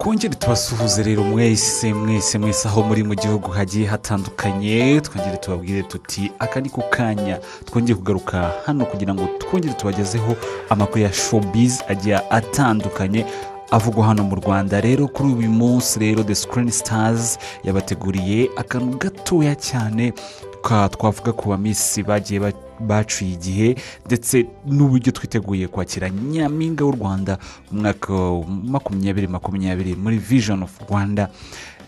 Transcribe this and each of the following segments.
twongere tubasuhuze rero mwese mwese mwese aho muri mu gihugu hagiye hatandukanye twongere tubabwire tuti aka ni ku kanya twongere kugaruka hano kugira ngo twongere tubagezeho amakuru ya showbiz agiye atandukanye avugwa hano mu rwanda rero kuri uyu munsi rero the screen stars yabateguriye akantu gatoya cyane ka- twavuga ku bamisi bagiye ba- baciye igihe ndetse n'uburyo twiteguye kwakira nyampinga w'u rwanda mu mwaka wa makumyabiri makumyabiri muri vision of rwanda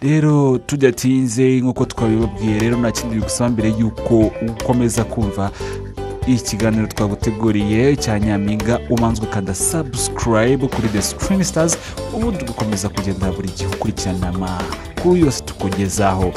rero tudatinze nk'uko twabibabwiye rero nta kindi bigusaba mbere y'uko ukomeza kumva ikiganiro twaguteguriye cya nyampinga ubanza ukanda sabusikarayibu kuri the screen stars ubundi ugakomeza kugenda buri gihe ukurikirana amakuru yose tukugezaho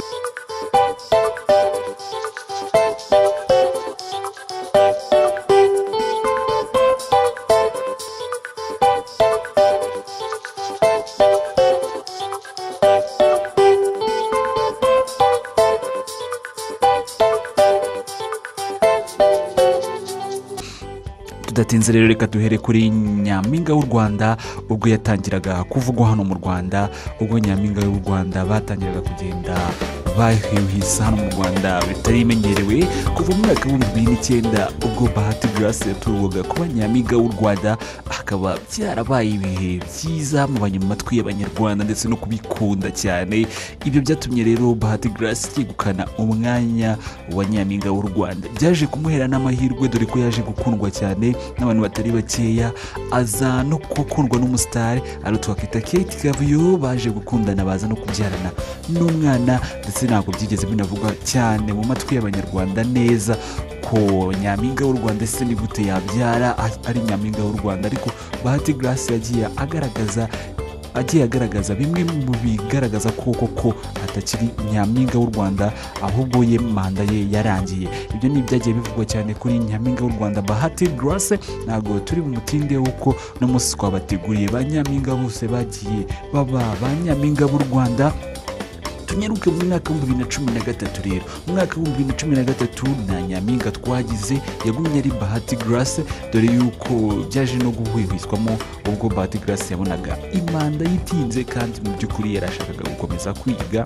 tudatinze rero reka duhere kuri nyampinga w'u rwanda ubwo yatangiraga kuvugwa hano mu rwanda ubwo nyampinga w'u rwanda batangiraga kugenda bahiuhisa hano mu rwanda bitari bimenyerewe kuva mu mwaka w'ibihumbi bibiri n'icyenda ubwo bahati grace yatorwaga kuba nyampinga w'u rwanda akaba byarabaye ibihe byiza mu matwi y'abanyarwanda ndetse no kubikunda cyane ibyo byatumye rero bahati grace yegukana umwanya wa nyampinga w'u rwanda byaje kumuhera n'amahirwe dore ko yaje gukundwa cyane n'abantu batari bakeya aza no gukundwa n'umusitari ari twakita kate kavuyo baje gukundana baza no kubyarana n'umwana ndetse ntabwo byigeze binavugwa cyane mu matwi y'abanyarwanda neza ko nyampinga w'u rwanda ese ni gute yabyara a- ari nyampinga w'u rwanda ariko bahati grace yagiye agaragaza agiye agaragaza bimwe mu bigaragaza ko koko atakiri nyampinga w'u rwanda ahubwo ye manda ye yarangiye ibyo ni ibyagiye bivugwa cyane kuri nyampinga w'u rwanda bahati grace ntabwo turi mu mutinde w'uko no munsi twabateguriye ba nyampinga bose bagiye baba ba nyampinga b'u rwanda tunyaruke mu mwaka w'ibihumbi bibiri na cumi na gatatu rero mu mwaka w'ibihumbi bibiri na cumi na gatatu nta nyampinga twagize yagumye ari bahati grace dore yuko byaje no guhwihwiswamo ubwo bahati grace yabonaga imanda yitinze kandi mu by'ukuri yarashakaga gukomeza kwiga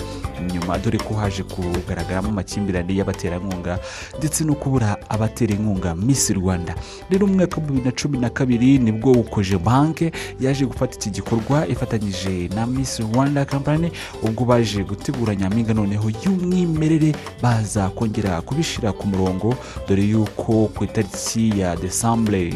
nyuma dore ko haje kugaragaramo amakimbirane y'abaterankunga ndetse no kubura abaterankunga miss rwanda rero mu mwaka w'ibihumbi bibiri na cumi na kabiri nibwo ukoje banke yaje gufata iki gikorwa ifatanyije na miss rwanda company ubwo baje gutegura nyampinga noneho y'umwimerere baza kongera kubishyira ku murongo dore yuko ku itariki ya desambure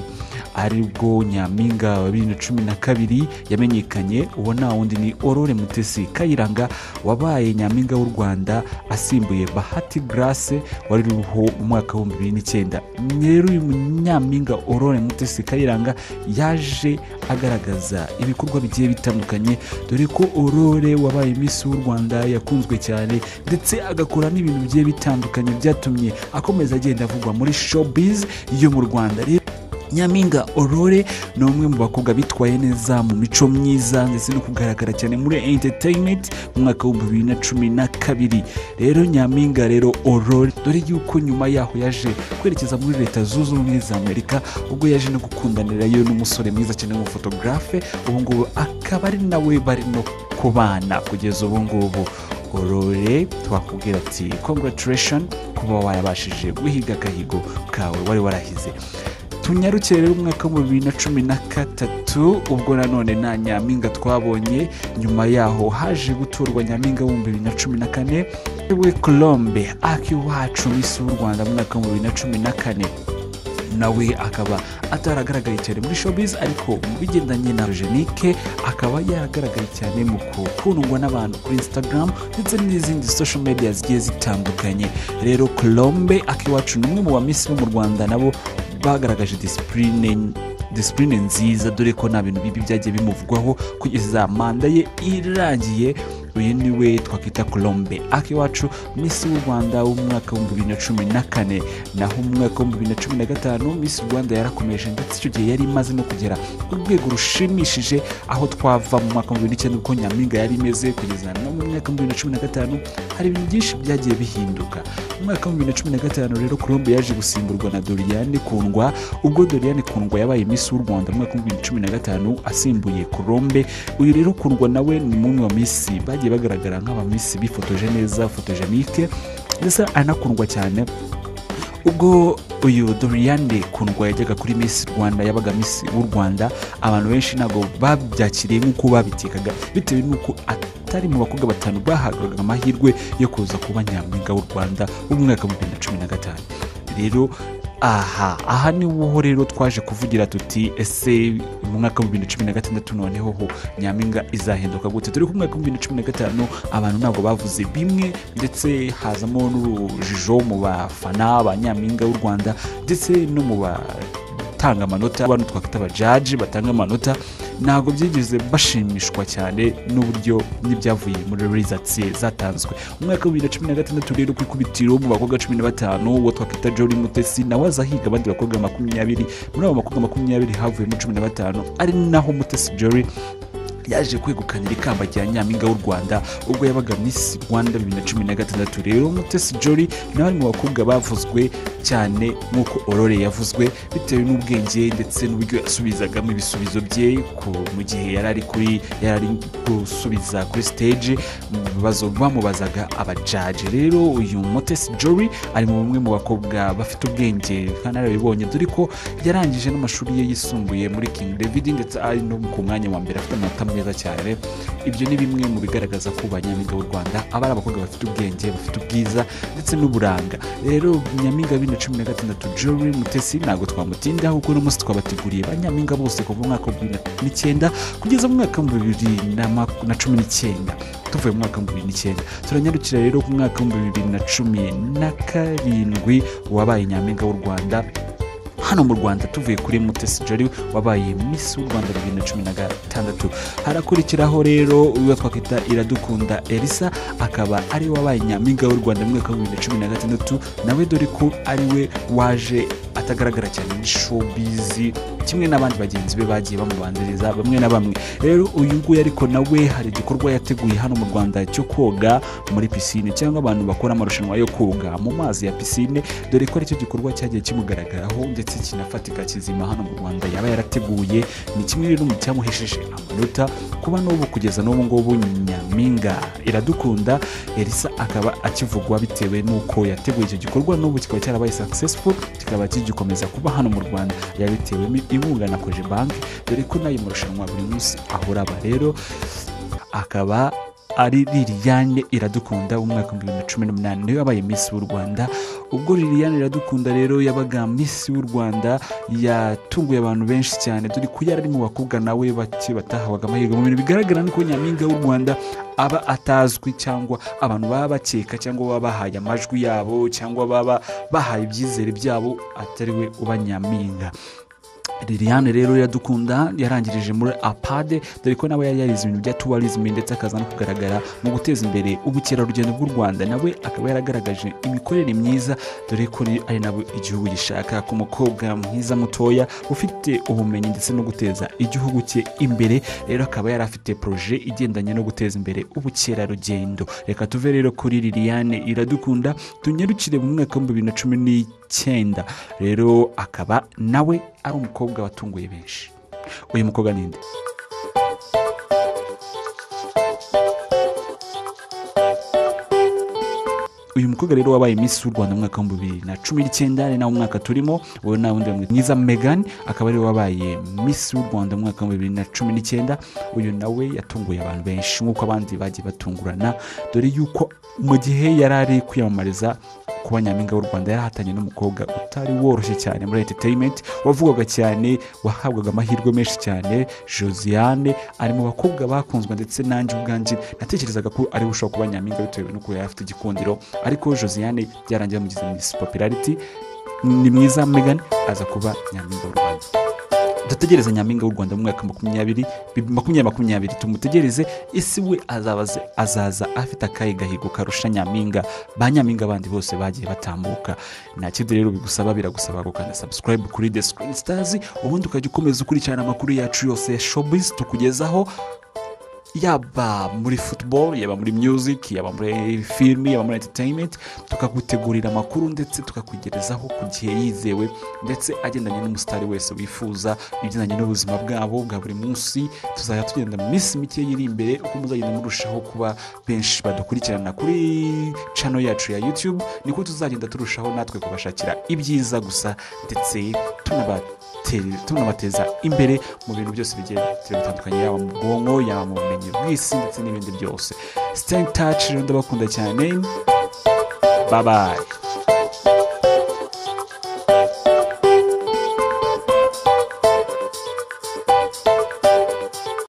aribwo nyampinga wa bibiri na cumi na kabiri yamenyekanye uwo nta wundi ni orore mutesi kayiranga wabaye nyampinga w'u rwanda asimbuye bahati grace wari uriho mu mwaka w'ibihumbi bibiri n'icyenda rero uyu munyampinga orore mutesi kayiranga yaje agaragaza ibikorwa bigiye bitandukanye dore ko orore wabaye miss w'u rwanda yakunzwe cyane ndetse agakora n'ibintu bigiye bitandukanye byatumye akomeza agenda avugwa muri showbiz yo mu rwanda rero nyampinga orore ni umwe mu bakobwa bitwaye neza mu mico myiza ndetse no kugaragara cyane muri entertainment mu mwaka w'ibihumbi bibiri na cumi na kabiri rero nyampinga rero orore dore yuko nyuma yaho yaje kwerekeza muri leta zunze ubumwe za amerika ubwo yaje no gukundanirayo n'umusore mwiza cyane w'umufotogarafe ubu ngubu akaba ari nawe bari no kubana kugeza ubu ngubu orore twakubwira ati congratulation kuba wayabashije guhiga agahigo kawe wari warahize tunyarukire rero umwaka w'ibihumbi bibiri na cumi na gatatu ubwo nanone nta nyampinga twabonye nyuma yaho haje guturwa nyampinga w'ibihumbi bibiri na cumi na kane we colombe akiwacu misi w'u rwanda mu mwaka w'ibihumbi bibiri na cumi na kane nawe akaba ataragaragaye cyane muri showbiz ariko mu bigendanye na jenike akaba yaragaragaye cyane mu gukundwa n'abantu kuri instagram ndetse n'izindi social media zigiye zitandukanye rero colombe akiwacu ni umwe mu bamisi bo mu rwanda nabo bagaragaje disipurine disipurine nziza dore ko nta bintu bibi byagiye bimuvugwaho kugeza manda ye irangiye uyu niwe twakwita colombe akiwacu misi w'u rwanda w'umwaka w'ibihumbi bibiri na cumi na kane naho mu mwaka w'ibihumbi bibiri na cumi na gatanu misi rwanda yarakomeje ndetse icyo gihe yari imaze no kugera ku rwego rushimishije aho twava mu mwaka w'ibihumbi bibiri n'icyenda uko nyampinga yari imeze kugeza no mu mwaka w'ibihumbi bibiri na cumi na gatanu hari ibintu byinshi byagiye bihinduka mu mwaka w'ibihumbi bibiri na cumi na gatanu rero colombe yaje gusimburwa na doriane kundwa ubwo doriane kundwa yabaye misi w'u rwanda mu mwaka w'ibihumbi bibiri na cumi na gatanu asimbuye colombe uyu rero kundwa nawe ni umwe wa misi bagiye bagaragara nk'abamisi bifotoje neza fotojenike ndetse anakundwa cyane ubwo uyu doriane kundwa yajyaga kuri miss rwanda yabaga miss w'u rwanda abantu benshi ntabwo babyakiriye nk'uko babitekaga bitewe n'uko atari mu bakobwa batanu bahabwaga amahirwe yo kuza kuba nyampinga w'u rwanda w'umwaka wa bibiri na cumi na gatanu rero aha aha niho rero twaje kuvugira tuti ese mu mwaka wa bibiri na cumi na gatandatu noneho ho nyampinga izahinduka gute dore ko mu mwaka wa bibiri na cumi na gatanu abantu ntabwo bavuze bimwe ndetse hazamo n'urujijo mu bafana ba nyampinga w'u rwanda ndetse no mu batanga amanota abantu twakwita abajaji batanga amanota ntabwo byigeze bashimishwa cyane n'uburyo n'ibyavuye muri rizatsi zatanzwe mu mwaka wa bibiri na cumi na gatandatu rero ku ikubitiro mu bakobwa cumi na batanu uwo twakwita jori mutesi nawe aza higa abandi bakobwa makumyabiri muri abo bakobwa makumyabiri havuyemo cumi na batanu ari naho mutesi jori yaje kwegukanira ikamba rya nyampinga w'u rwanda ubwo yabaga miss rwanda bibiri na cumi na gatandatu rero mutesi jori nawe ari mu bakobwa bavuzwe cyane nk'uko orore yavuzwe bitewe n'ubwenge ndetse n'uburyo yasubizagamo ibisubizo bye ku- mu gihe yari ari kuri yari ari gusubiza kuri stage mu bibazo bamubazaga abajaje rero uyu mutesi jori ari mu bumwe mu bakobwa bafite ubwenge kandi arabibonye dore ko yarangije n'amashuri ye yisumbuye muri king david ndetse ari no ku mwanya wa mbere afite amanota meza cyane ibyo ni bimwe mu bigaragaza ko ba nyampinga w'u rwanda aba ari abakobwa bafite ubwenge bafite ubwiza ndetse n'uburanga rero nyampinga bibiri na cumi na gatandatu jori mutesi ntabwo twamutindaho kuko uno munsi twabateguriye ba nyampinga bose kuva mu mwaka wa bibiri n'icyenda kugeza mu mwaka wa bibiri na maku- na cumi n'icyenda tuvuye mu mwaka wa bibiri n'icyenda turanyarukira rero ku mwaka wa bibiri na cumi na karindwi wabaye nyampinga w'u rwanda hano mu rwanda tuvuye kuri mutesi jari wabaye misi w'u rwanda bibiri na cumi na gatandatu harakurikiraho rero uwo twakwita iradukunda elisa akaba ari we wabaye nyampinga w'u rwanda mu mwaka wa bibiri na cumi na gatandatu nawe dore ko ari we waje atagaragara cyane muri showbizi kimwe n'abandi bagenzi be bagiye bamubanziriza bamwe na bamwe rero uyu nguyu ariko nawe hari igikorwa yateguye hano mu rwanda cyo koga muri pisine cyangwa abantu bakora amarushanwa yo koga mu mazi ya pisine dore ko aricyo gikorwa cyagiye kimugaragaraho ndetse kinafatika kizima hano mu rwanda yaba yarateguye ni kimwe rero mu cyamuhesheje amanota kuba n'ubu kugeza n'ubu ngubu nyampinga iradukunda elisa akaba akivugwa bitewe n'uko yateguye icyo gikorwa n'ubu kikaba cyarabaye successful kikaba kigikomeza kuba hano mu rwanda yabitewemo inkunga na koje banki dore ko n'ayo marushanwa buri munsi ahora aba rero akaba ari liliane iradukunda w'umwaka w'ibihumbi bibiri na cumi n'umunani niwe wabaye misi w'u rwanda ubwo liliane iradukunda rero yabaga misi w'u rwanda yatunguye abantu benshi cyane dore ko yari ari mu bakobwa nawe bake batahabwaga amahirwe mu bintu bigaragara nuko nyampinga w'u rwanda aba atazwi cyangwa abantu baba bakeka cyangwa baba bahaye amajwi yabo cyangwa baba bahaye ibyizere byabo atari we uba nyampinga liliane rero iradukunda yarangirije muri apade dore ko nawe yari yarize ibintu bya tuwarizime ndetse akaza no kugaragara mu guteza imbere ubukerarugendo bw'u rwanda nawe akaba yaragaragaje imikorere myiza dore ko ni- ari nabo igihugu gishaka ku mukobwa mwiza mutoya ufite ubumenyi ndetse no guteza igihugu cye imbere rero akaba yari afite poroje igendanye no guteza imbere ubukerarugendo reka tuve rero kuri liliane iradukunda tunyarukire mu mwaka w'ibihumbi bibiri na cumi n'icyenda rero akaba nawe ari umukobwa watunguye benshi uyu mukobwa ni nde uyu mukobwa rero wabaye Miss w'u rwanda mu mwaka w'ibihumbi bibiri na cumi n'icyenda ni nawo mwaka turimo wowe nawe undi bamwita mwiza megan akaba ariwe wabaye Miss w'u rwanda mu mwaka w'ibihumbi bibiri na cumi n'icyenda uyu nawe yatunguye abantu benshi nk'uko abandi bagiye batungurana dore yuko mu gihe yari ari kwiyamamariza kuba nyampinga w'u rwanda yarahatanye n'umukobwa utari woroshye cyane muri entertainment wavugwaga cyane wahabwaga amahirwe menshi cyane josiane ari mu bakobwa bakunzwe ndetse nanjye ubwanjye natekerezaga ko ariwe ushobora kuba nyampinga bitewe n'uko yari afite igikundiro ariko josiane byarangiye bamugize miss popularity ni mwiza megan aza kuba nyampinga w'u rwanda dutegereze nyampinga w'u rwanda mu mwaka makumyabiri bi- makumyabiri makumyabiri tumutegereze ese we azabaze- azaza afite akahe gahigo karusha nyampinga ba nyampinga bandi bose bagiye batambuka nta kindi rero bigusaba biragusaba gukanda subscribe kuri the screen stars ubundi ukajya ukomeza ukurikirana amakuru yacu yose ya showbiz tukugezaho yaba muri football yaba muri music yaba muri film yaba muri entertainment tukagutegurira amakuru ndetse tukakugerezaho ku gihe yizewe ndetse agendanye n'umusitari wese wifuza ibigendanye n'ubuzima bwabo bwa buri munsi tuzajya tugenda mu minsi mike iri imbere uko muzagenda murushaho kuba benshi badukurikirana kuri channel yacu ya youtube niko tuzagenda turushaho natwe kubashakira ibyiza gusa ndetse tunaba teri- tunabateza imbere mu bintu byose bigiye bitandukanye yaba mu bwonko yaba mu bumenyi bw'isi ndetse n'ibindi byose stay in touch rero ndabakunda cyane babaye